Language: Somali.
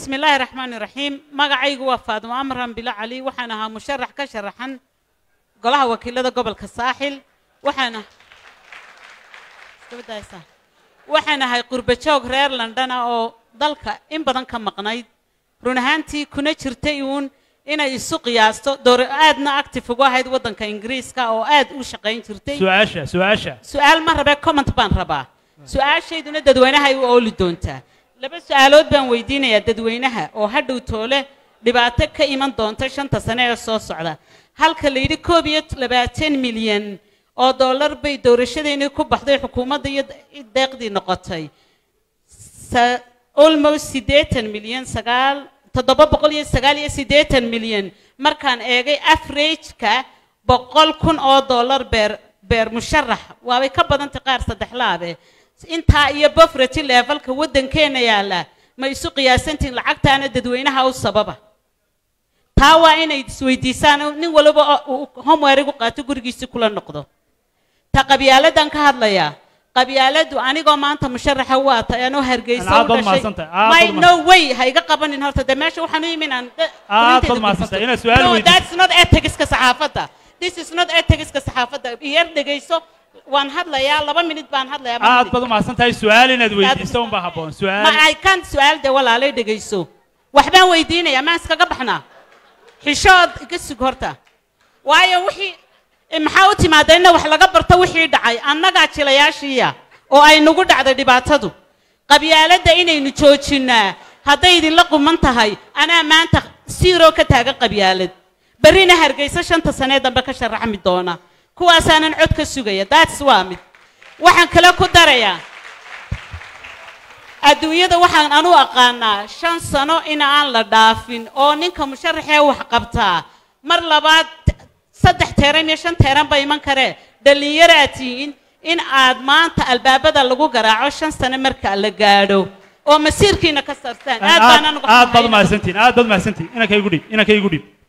بسم الله الرحمن الرحيم magacaygu waa faadimo amran bilo cali waxaan ahaa musharax ka sharaxan golaha wakiilada gobolka saaxil waxaan waxaan ahay qurbo joog reer london ah oo dalka in badan ka maqnayd run ahaantii kuna jirtay uun inay isu qiyaasto door aadna active ugu ahayd waddanka ingiriiska oo aad u shaqayn jirtay su-aasha su-aasha su-aal ma rabe comment baan rabaa su-aashayduna dadweynaha ay u ooli doontaa laba su-aalood baan weydiinayaa dadweynaha oo hadhow toole dhibaato ka iman doonta shanta sane ee soo socda halka la yidhi koob iyo labaatan milyan oo dollar bay doorashadeennii ku baxday xukuumadda iyo deeqdii noqotay sa- almost siddeetan milyan sagaal toddoba boqol iyo sagaal iyo siddeetan milyan markaan eegay averageka boqol kun oo dollar beer beer musharax waabay ka badantay qaar saddex laabe intaa iyo bofrety levelka waddankeena yaalla ma isu qiyaasantihin lacagtaana dadweynaha u sababa taa waa inay isweydiisaan oo nin waliba uu homework u qaato gurigiisi kula noqdo ta qabyaaladan ka hadlayaa qabyaaladu anigoo maanta musharaxa waa tahay anoo hargeysa Aad u baad dhashay mahadsantahay, aad may baad no way ha iga qabanin horta de meesha waxaan u imin aan de- Aad fariinteeda baad mahadsantahay, gudbisto. inaad su'aal no weydiiso. that's not ethicska saxaafadda this is not ethicska saxaafadda iyar dhegeyso waan hadlayaa laba minute baan hadlayaa ma aad hadli- baad u mahadsan tahay su-aal inaad weydiiso unbaa habboon ma su-aal ay kan su-aal de walaalay dhegayso waxbaan weydiinayaa maan iskaga baxnaa xishood iga sug horta waayo wixii eh, maxaa u timaada inna wax laga barto wixii dhacay annagaa jilayaashiiya oo ay nagu dhacday dhibaatadu qabyaaladda inaynu joojinnaa hadday idinla quman tahay anaa maanta siiroo ka taagan qabyaalad berrina hargeysa shanta sanee dambe ka sharaxmi doona kuwaasaanan cod ka sugaya that's waa mid waxaan kale ku darayaa adduunyada waxaan anu aqaanaa shan sano in aan la dhaafin oo ninka musharaxee wax qabtaa mar labaad saddex teeran iyo shan teeran ba iman karee dhallinyaraad tihiin in aad maanta albaabada lagu garaaco shan sano marka la gaadho oo masiirkiina ka sarstaan aad baan aad anugu aad baad u xumaynaya. mahadsantihin aad baad u mahadsantihin inankaygu dhib inankaygu dhib